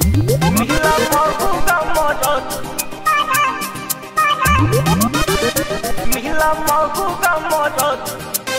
मिला महुगा मरद मिला महुगा मरद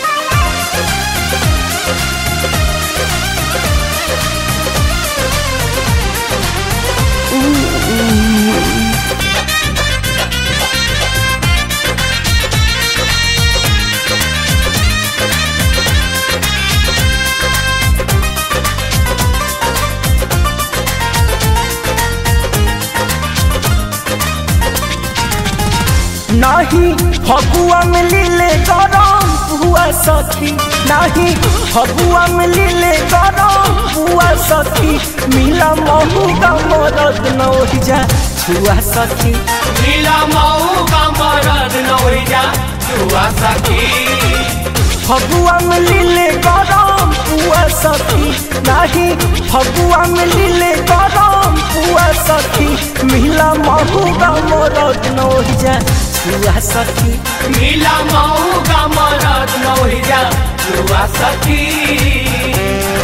नाही फगुआ में लीले गरम हुआ सखी नाही फगुआ में लीले गरम हुआ सखी मिला महू का मरद न जा छुआ सखी मिला मऊ का मरद नौजा छुआ सखी फगुआ में लीले गरम हुआ सखी नाही फगुआ में लीले गरम हुआ सखी मिला महू का मरद न जा छुआ सखी मिला मऊ का मरद नौजा छुआ सखी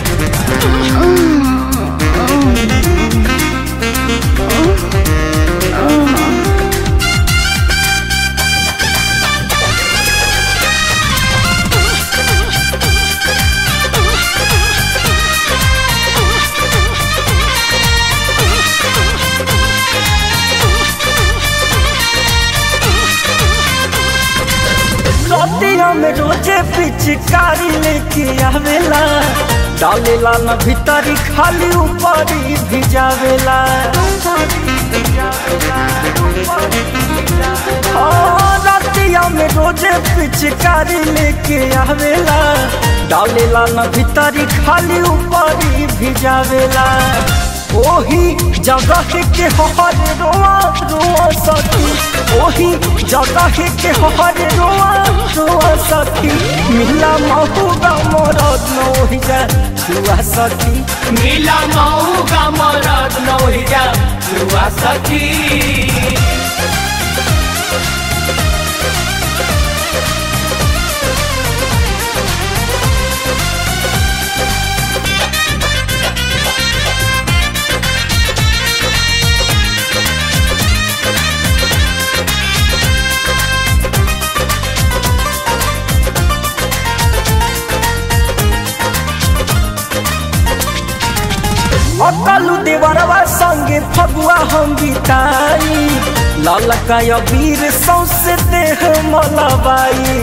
रतिया में रोजे पिचकारी लेके आवेला डालेला न भीतरी खाली ऊपरी भिजावेला हाँ, रतिया में रोजे पिचकारी लेके आवेला डालेला न भीतरी खाली ऊपरी भिजावेला ओही जगह के हर रोआ रोआ सखी ओही जगह के हर रोआ रोआ सखी मिला महूगा मरद नोही जा छुआ सखी मिला मऊ का मरद नौजा छुआ सखी अकलू देवरवा संगे फगुआ हम बिताई ललका वीर सौसे देह मलबाई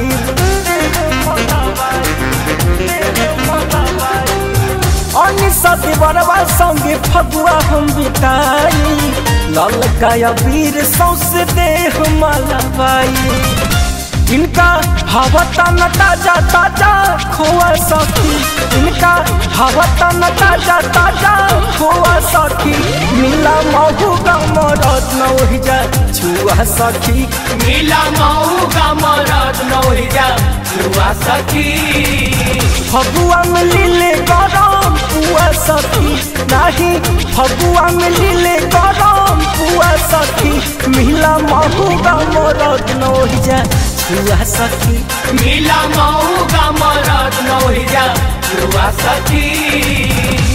अनिसा देवरवा संगे फगुआ हम बिताई ललका वीर सौसे देह मलबाई इनका हवा न ताजा ताजा खोआ सखी इनका हवा न ताजा ताजा खोआ सखी मिला महू का मरद न जा छुआ सखी मिला मऊ का मरद नौजा छुआ सखी फगुआ में लीले गरम पुआ सखी नाही फगुआ में लीले गरम पुआ सखी मिला महू का मरद न जा छुआ सखी मिला मऊ का मरद नौजा छुआ सखी